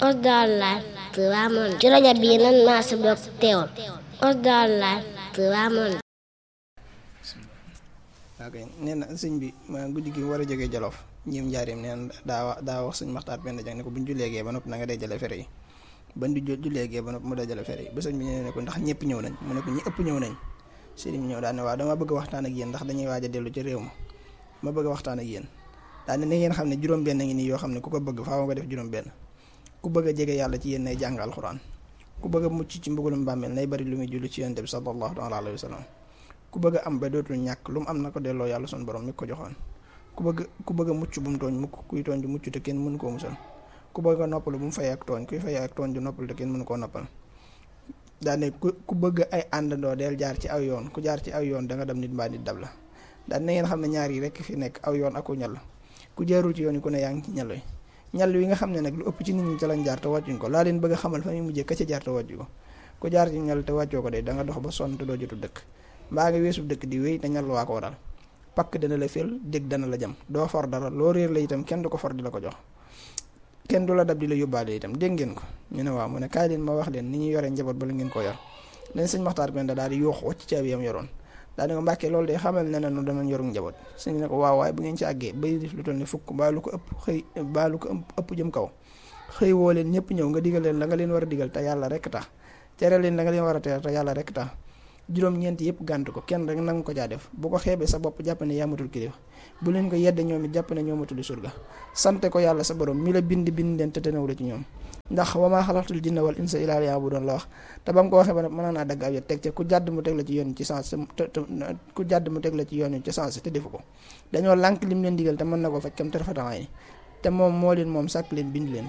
Osdal Live Touba Monde ci rajo bii nan maa si bokk teewul Osdal Live Touba Monde ok nee na sëñ bi ma guddi gi war a jógee Jolof ñiim njaarim nee na daa wax daa wax sëñ Maxtaar Penda Jang ne ko bu ñu julleegee ba noppi na nga dajale fere yi ba ñu julleegee ba noppi mu dajale fere yi ba sëñ bi nee ne ko ndax ñëpp ñëw nañ mu ne ko ñi ëpp ñëw nañ sëriñ bi ñëw daal ne waaw dama bëgg a waxtaan ak yéen ndax dañuy waaj a dellu ci réew ma ma bëgg a waxtaan ak yéen daal ne na ngeen xam ne juróom-benn ngi nii yoo xam ne ku ko bëgg faaw nga def juróom-benn ku bëgg a jege yàlla ci yéen nay jàng alxuraan ku bëgg a mucc ci mbugalum bàmmeel nay bari lu muy julli ci yonent bi sallallahu alayhi wa sallam ku bëgg a am ba dootul ñàkk lu mu am na ko delloo yàlla sun borom mi ko joxoon ku bëgg ku bëgg a mucc bu mu tooñ mukk kuy tooñ du mucc te kenn mënu koo musal ku bëgg a noppalu bu mu fay ak tooñ kuy fay ak tooñ du noppal te kenn mënu koo noppal daane ku ku bëgg ay àndandoo del jaar ci aw yoon ku jaar ci aw yoon da nga dem nit mbaa nit dab la daan na ngeen xam ne ñaar yi rekk fi nekk aw yoon aku ñal ku jaarul ci yoon yi ku ne yaa ngi ci ñal yi ñal yi nga xam ne nag lu ëpp ci nit ñi ca lañ jaar te wàccuñ ko laa leen bëgg a xamal fa muy mujjee ka ca jaar te wàccu ko ku jaar ci ñal te wàccoo ko de da nga dox ba sonn te doo jotu dëkk mbaa nga weesu dëkk di wéy te ñal waa ko waral pakk dana la fel dégg dana la jam doo for dara loo réer la itam kenn du ko for di la ko jox kenn du la dab di la yóbbaale itam dégg ngeen ko ñu ne waaw mu ne kaay leen ma wax leen ni ñuy yore njaboot ba la ngeen ko yor leen sëñ Maxtaar Penda daal di yuuxu wacc caabi yam yoroon daal di ko mbàkkee loolu de xamal ne nu danañ yorum njaboot sëñ ne ko waaw waaye bu ngeen ci àggee bay def lu toll ni fukk mbaa lu ko ëpp xëy mbaa lu ko ëpp jëm kaw xëy woo leen ñëpp ñëw nga digal leen la nga leen war a digal te yàlla rek tax tere leen la nga leen war a tere te yàlla rek tax juróom-ñeent yëpp gànt ko kenn rek nangu ko caa def bu ko xeebee sa bopp jàpp ne yaamatul kilifa bu leen ko yedde ñoom it jàpp ne ñoomatul surga sante ko yàlla sa borom mi la bind bind leen te tenewu la ci ñoom ndax wa maa xalaqtul jinna wal insa illaa liya'buduun la wax te ba mu ko waxee ba mën naa dagg ab yet teg ca ku jàdd mu teg la ci yoon ci sens te ku jàdd mu teg la ci yoon ci sens te defu ko dañoo lànk lim leen digal te mën na ko faj kam te rafetanaay ni te moom moo leen moom sàkk leen bind leen